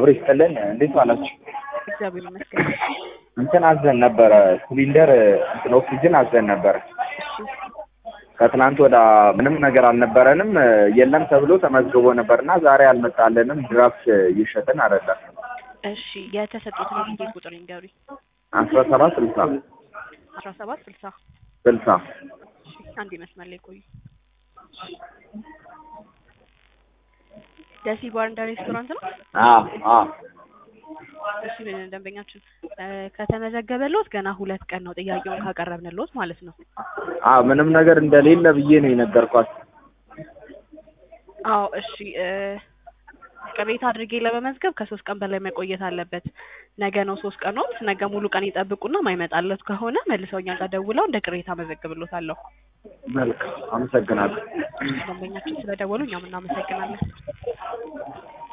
አብሮ ይስጥልን። እንዴት ዋላችሁ? እግዚአብሔር ይመስገን። እንትን አዘን ነበረ ሲሊንደር እንትን ኦክሲጅን አዘን ነበረ። ከትናንት ወደ ምንም ነገር አልነበረንም የለም ተብሎ ተመዝግቦ ነበርና ዛሬ አልመጣልንም። ድራፍት እየሸጥን አይደለም። እሺ የተሰጡትን የጊዜ ቁጥር ይንገሩኝ። አስራ ሰባት ስልሳ አስራ ሰባት ስልሳ ስልሳ እሺ አንድ መስመር ላይ ቆዩ። ደሲ ባርና ሬስቶራንት ነው። አዎ አዎ እሺ ደንበኛችን ከተመዘገበልዎት ገና ሁለት ቀን ነው ጥያቄውን ካቀረብንልዎት ማለት ነው። አዎ ምንም ነገር እንደሌለ ብዬ ነው የነገርኳት። አዎ እሺ ቅሬታ አድርጌ ለመመዝገብ ከሶስት ቀን በላይ መቆየት አለበት። ነገ ነው ሶስት ቀኖት። ነገ ሙሉ ቀን ይጠብቁና ማይመጣለት ከሆነ መልሰው እኛ ጋር ደውለው እንደ ቅሬታ መዘግብሎታለሁ። መልካም አመሰግናለሁ። ደንበኛችን ስለደወሉ እኛም እናመሰግናለን።